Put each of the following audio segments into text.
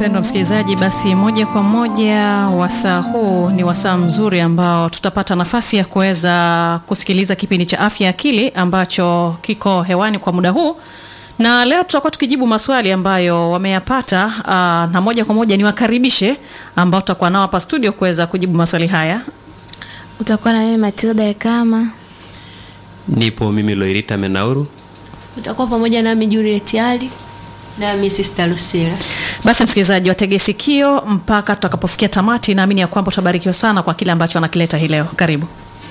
mpendwa msikilizaji, basi moja kwa moja wasaa huu ni wasaa mzuri ambao tutapata nafasi ya kuweza kusikiliza kipindi cha afya akili ambacho kiko hewani kwa muda huu, na leo tutakuwa tukijibu maswali ambayo wameyapata. Aa, na moja kwa moja niwakaribishe ambao tutakuwa nao hapa studio kuweza kujibu maswali haya. Utakuwa na mimi Matilda Ekama. Nipo mimi Loirita Menauru. Utakuwa pamoja nami Juliet Ali nami Sister Lucila. Basi msikilizaji, watege sikio mpaka tutakapofikia tamati. Naamini ya kwamba utabarikiwa sana kwa kile ambacho anakileta hii leo. Karibu.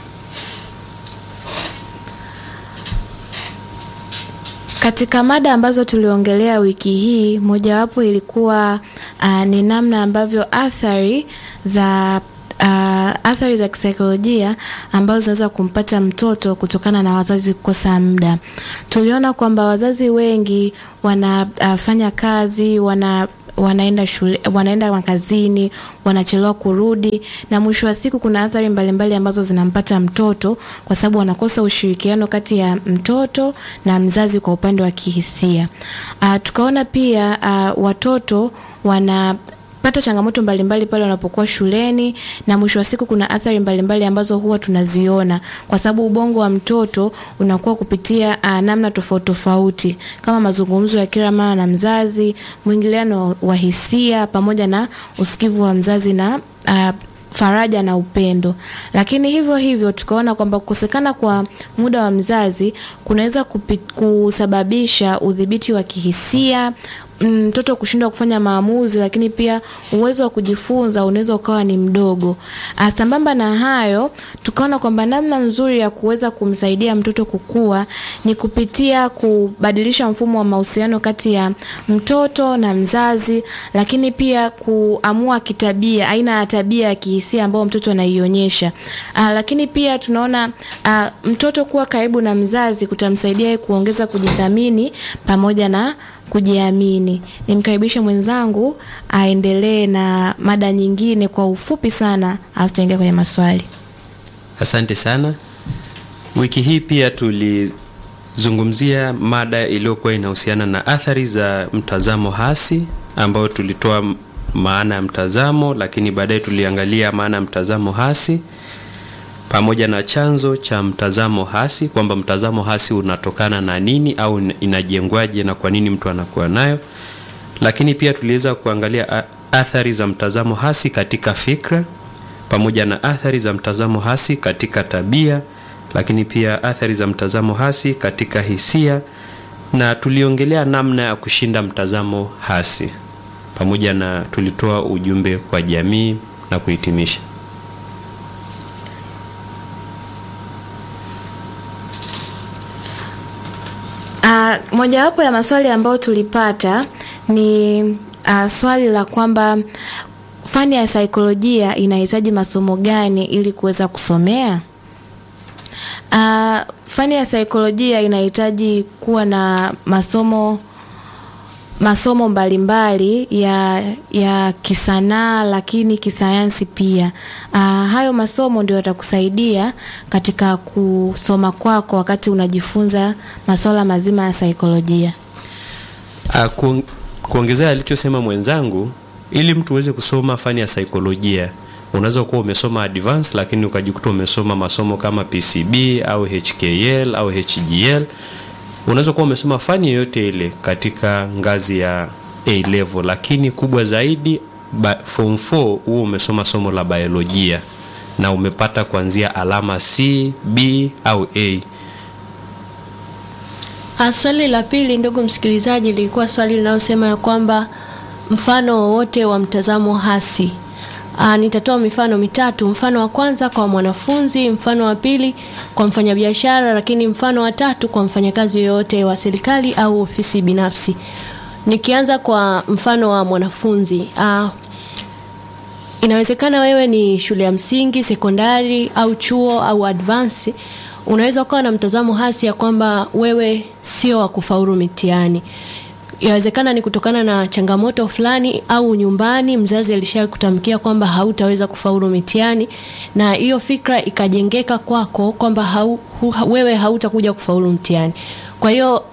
Katika mada ambazo tuliongelea wiki hii, mojawapo ilikuwa uh, ni namna ambavyo athari za uh, athari za kisaikolojia ambazo zinaweza kumpata mtoto kutokana na wazazi kukosa muda. Tuliona kwamba wazazi wengi wanafanya uh, kazi wana wanaenda shule, wanaenda makazini, wanachelewa kurudi, na mwisho wa siku kuna athari mbalimbali mbali ambazo zinampata mtoto kwa sababu wanakosa ushirikiano kati ya mtoto na mzazi kwa upande wa kihisia. Uh, tukaona pia uh, watoto wana pata changamoto mbalimbali pale wanapokuwa shuleni na mwisho wa siku kuna athari mbalimbali mbali ambazo huwa tunaziona kwa sababu ubongo wa mtoto unakuwa kupitia uh, namna tofauti tofauti kama mazungumzo ya kila mara na mzazi, mwingiliano wa hisia pamoja na usikivu wa mzazi na uh, faraja na upendo. Lakini hivyo hivyo tukaona kwamba kukosekana kwa muda wa mzazi kunaweza kusababisha udhibiti wa kihisia, mtoto kushindwa kufanya maamuzi, lakini pia uwezo wa kujifunza unaweza ukawa ni mdogo. Sambamba na hayo, tukaona kwamba namna nzuri ya kuweza kumsaidia mtoto kukua ni kupitia kubadilisha mfumo wa mahusiano kati ya mtoto na mzazi, lakini pia kuamua kitabia, aina ya tabia ya kihisia ambayo mtoto anaionyesha. Lakini pia tunaona a, mtoto kuwa karibu na mzazi kutamsaidia kuongeza kujithamini pamoja na kujiamini. Nimkaribishe mwenzangu aendelee na mada nyingine kwa ufupi sana, au tutaingia kwenye maswali. Asante sana. Wiki hii pia tulizungumzia mada iliyokuwa inahusiana na athari za mtazamo hasi, ambayo tulitoa maana ya mtazamo, lakini baadaye tuliangalia maana ya mtazamo hasi pamoja na chanzo cha mtazamo hasi, kwamba mtazamo hasi unatokana na nini au inajengwaje na kwa nini mtu anakuwa nayo. Lakini pia tuliweza kuangalia athari za mtazamo hasi katika fikra pamoja na athari za mtazamo hasi katika tabia, lakini pia athari za mtazamo hasi katika hisia, na tuliongelea namna ya kushinda mtazamo hasi pamoja na tulitoa ujumbe kwa jamii na kuhitimisha. Uh, mojawapo ya maswali ambayo tulipata ni uh, swali la kwamba fani ya saikolojia inahitaji masomo gani ili kuweza kusomea? Uh, fani ya saikolojia inahitaji kuwa na masomo masomo mbalimbali mbali ya, ya kisanaa lakini kisayansi pia. Uh, hayo masomo ndio yatakusaidia katika kusoma kwako wakati unajifunza masuala mazima ya saikolojia. Uh, ku, kuongezea alichosema mwenzangu, ili mtu uweze kusoma fani ya saikolojia unaweza kuwa umesoma advance lakini ukajikuta umesoma masomo kama PCB au HKL au HGL unaweza kuwa umesoma fani yoyote ile katika ngazi ya A level, lakini kubwa zaidi form 4 huo umesoma somo la biolojia na umepata kuanzia alama C, B au A. Swali la pili, ndugu msikilizaji, lilikuwa swali linalosema ya kwamba mfano wowote wa mtazamo hasi. Aa, nitatoa mifano mitatu. Mfano wa kwanza kwa mwanafunzi, mfano wa pili kwa mfanyabiashara, lakini mfano wa tatu kwa mfanyakazi yoyote wa serikali au ofisi binafsi. Nikianza kwa mfano wa mwanafunzi. Aa, inawezekana wewe ni shule ya msingi, sekondari au chuo au advance. Unaweza ukawa na mtazamo hasi ya kwamba wewe sio wa kufaulu mitihani yawezekana ni kutokana na changamoto fulani au nyumbani mzazi alishawahi kutamkia kwamba hautaweza kufaulu mitihani, na hiyo fikra ikajengeka kwako kwamba hau, hu, wewe hautakuja kufaulu mtihani. Kwa hiyo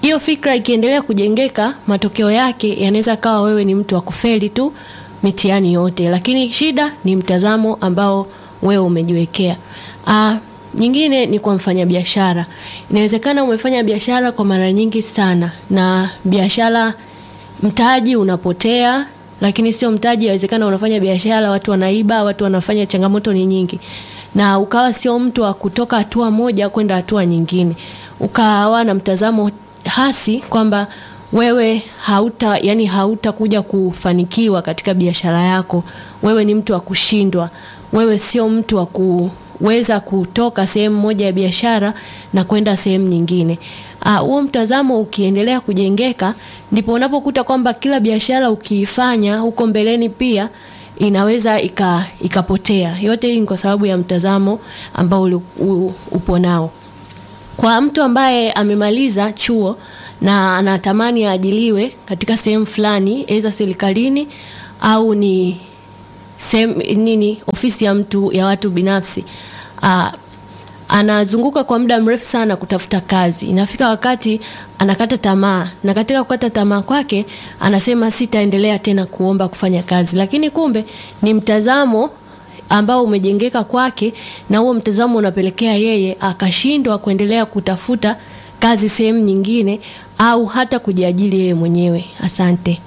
hiyo fikra ikiendelea kujengeka, matokeo yake yanaweza kawa wewe ni mtu wa kufeli tu mitihani yote, lakini shida ni mtazamo ambao wewe umejiwekea. Ah, nyingine ni kwa mfanyabiashara. Inawezekana umefanya biashara kwa mara nyingi sana na biashara mtaji unapotea, lakini sio mtaji. Inawezekana unafanya biashara, watu wanaiba, watu wanafanya, changamoto ni nyingi, na ukawa sio mtu wa kutoka hatua moja kwenda hatua nyingine, ukawa na mtazamo hasi kwamba wewe hauta yani hautakuja kufanikiwa katika biashara yako. Wewe ni mtu wa kushindwa, wewe sio mtu wa kuweza kutoka sehemu moja ya biashara na kwenda sehemu nyingine. Huo uh, mtazamo ukiendelea kujengeka, ndipo unapokuta kwamba kila biashara ukiifanya huko mbeleni pia inaweza ika, ikapotea. Yote hii ni kwa sababu ya mtazamo ambao uli, u, upo nao. Kwa mtu ambaye amemaliza chuo na anatamani aajiliwe katika sehemu fulani, aidha serikalini au ni sehemu nini, ofisi ya mtu ya watu binafsi aa, anazunguka kwa muda mrefu sana kutafuta kazi. Inafika wakati anakata tamaa, na katika kukata tamaa kwake anasema sitaendelea tena kuomba kufanya kazi, lakini kumbe ni mtazamo ambao umejengeka kwake, na huo mtazamo unapelekea yeye akashindwa kuendelea kutafuta kazi sehemu nyingine au hata kujiajiri yeye mwenyewe. Asante.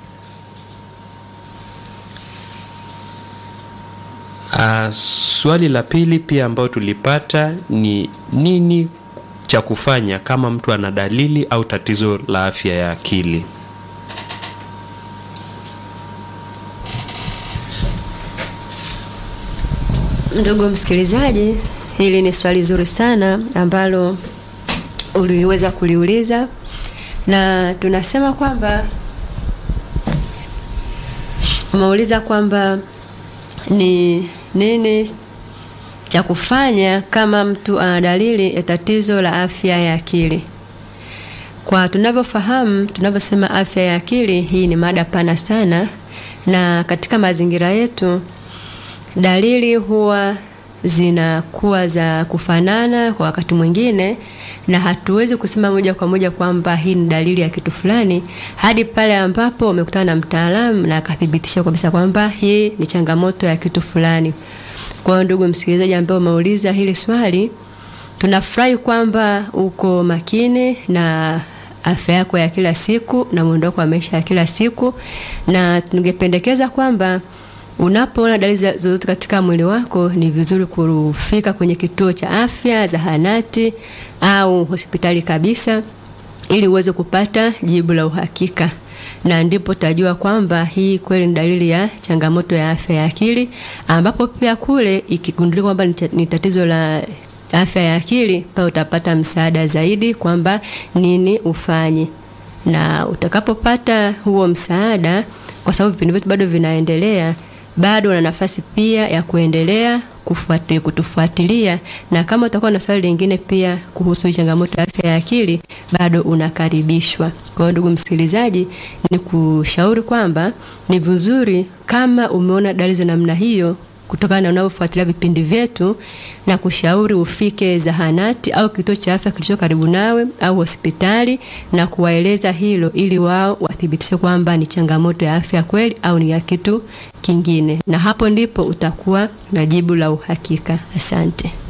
Uh, swali la pili pia ambayo tulipata ni nini cha kufanya kama mtu ana dalili au tatizo la afya ya akili? Ndugu msikilizaji, hili ni swali zuri sana ambalo uliweza kuliuliza, na tunasema kwamba umeuliza kwamba ni nini cha kufanya kama mtu ana dalili ya tatizo la afya ya akili. Kwa tunavyofahamu, tunavyosema afya ya akili, hii ni mada pana sana, na katika mazingira yetu dalili huwa zinakuwa za kufanana kwa wakati mwingine, na hatuwezi kusema moja kwa moja kwamba hii ni dalili ya kitu fulani hadi pale ambapo umekutana na mtaalamu na akathibitisha kabisa kwamba hii ni changamoto ya kitu fulani. Kwa hiyo, ndugu msikilizaji ambaye umeuliza hili swali, tunafurahi kwamba uko makini na afya yako ya kila siku na mwondoko wa maisha ya kila siku, na tungependekeza kwamba unapoona dalili zozote katika mwili wako ni vizuri kufika kwenye kituo cha afya, zahanati au hospitali kabisa, ili uweze kupata jibu la uhakika, na ndipo tajua kwamba hii kweli ni dalili ya changamoto ya afya ya akili, ambapo pia kule ikigundulika kwamba ni tatizo la afya ya akili, pale utapata msaada zaidi kwamba nini ufanye, na utakapopata huo msaada, kwa sababu vipindi vyetu bado vinaendelea bado una nafasi pia ya kuendelea kufuatilia, kutufuatilia na kama utakuwa na swali lingine pia kuhusu changamoto ya afya ya akili bado unakaribishwa. Kwa hiyo ndugu msikilizaji, ni kushauri kwamba ni vizuri kama umeona dalili za namna hiyo kutokana na unavyofuatilia vipindi vyetu, na kushauri ufike zahanati au kituo cha afya kilicho karibu nawe au hospitali na kuwaeleza hilo, ili wao wathibitishe kwamba ni changamoto ya afya kweli au ni ya kitu kingine, na hapo ndipo utakuwa na jibu la uhakika. Asante.